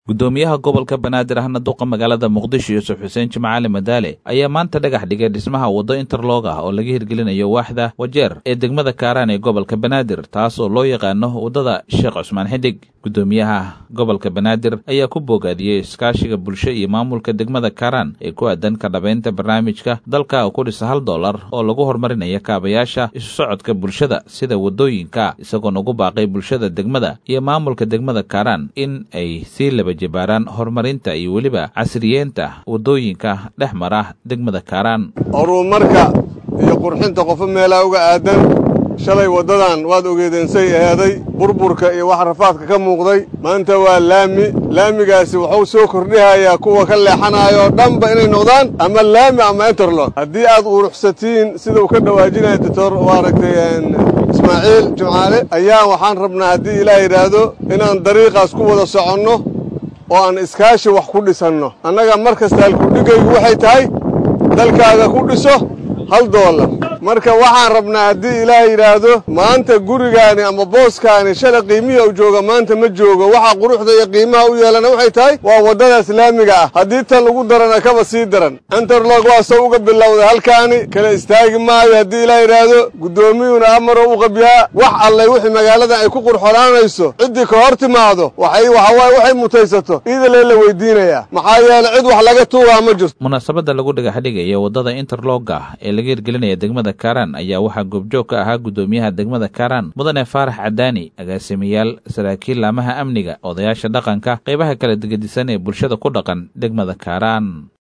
gudoomiyaha gobolka banaadir ahna duqa magaalada muqdisho yuusuf xuseen jimcaali madaale ayaa maanta dhagax dhigay dhismaha waddo interlog ah oo laga hirgelinayo waaxda wajeer ee degmada kaaraan ee gobolka banaadir taas oo loo yaqaano waddada sheekh cusmaan xidig gudoomiyaha gobolka banaadir ayaa ku boogaadiyey iskaashiga bulsho iyo maamulka degmada kaaraan ee ku aadan ka dhabaynta barnaamijka dalka oo ku dhisa hal dollar oo lagu horumarinayo kaabayaasha isu socodka bulshada sida waddooyinka isagoon ugu baaqay bulshada degmada iyo maamulka degmada kaaraan in ay sii laba jibaaraan horumarinta iyo weliba casriyeenta waddooyinka dhex mara degmada kaaraan horumarka iyo qurxinta qofo meelaa uga aadan shalay waddadan waad ogeedeensay eeday burburka iyo wax rafaadka ka muuqday maanta waa laami laamigaasi wuxuu soo kordhihayaa kuwa ka leexanaayoo dhanba inay noqdaan ama laami ama interlog haddii aad uruxsatiin sida uu ka dhawaajinaya doctor maaragtay ismaaciil jimcaale ayaa waxaan rabnaa haddii ilaah yidhaahdo inaan dariiqaas ku wada soconno oo aan iskaashi wax ku dhisanno annaga mar kasta halkudhigaygu waxay tahay dalkaaga ku dhiso hal doolar marka waxaan rabnaa haddii ilaah yidhaahdo maanta gurigaani ama booskaani shala qiimihii u jooga maanta ma joogo waxa quruxda iyo qiimaha u yeelana waxay tahay waa waddadaas laamiga ah haddii tan lagu darana kaba sii daran interlog waa soo uga bilowday halkaani kala istaagi maayo haddii ilaah yidhaahdo guddoomiyuuna amaro u qabyaa wax allay wixii magaaladan ay ku qurxonaanayso ciddii ka hor timaado waxay waxawaaye waxay mutaysato iidalee la weydiinayaa maxaa yeele cid wax laga tuugaa ma jirto munaasabadda lagu dhagaxdhigaya waddada interlogga ee laga hirgelinaya degmada kaaraan ayaa waxaa goobjoog ka ahaa guddoomiyaha degmada kaaraan mudane faarax cadaani agaasimayaal saraakiil laamaha amniga odayaasha dhaqanka qaybaha kala digadisan ee bulshada ku dhaqan degmada kaaraan